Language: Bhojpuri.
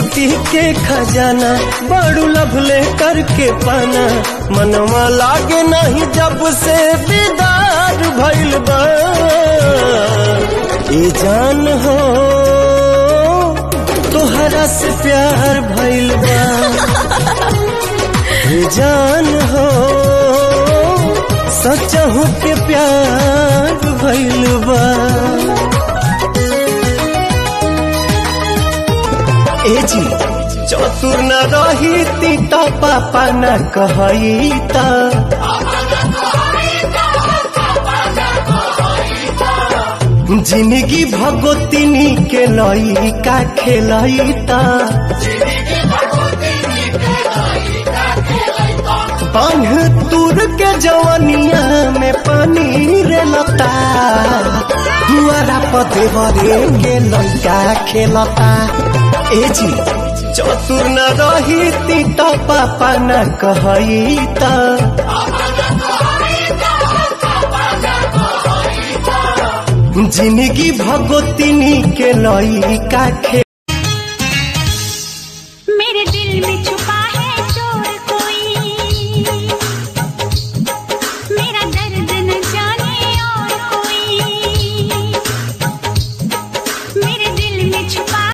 ब्यूटी के खजाना बड़ू लभले करके पाना मनवा लागे नहीं जब से दीदार भइल बा ए जान हो तोहरा से प्यार भइल बा ए जान हो सचहू के प्यार भइल बा ए जी चतुर न रही ती तो पापा न कहई ता जिंदगी भगोतिनी के लई का खेलई ता बांध तुर के जवनिया में पानी रे लता दुआरा पते भरे के लइका खेलता ए जी चतुर न रही ती तो पापा न कहई ता जिंदगी भगोतिनी के लई का खे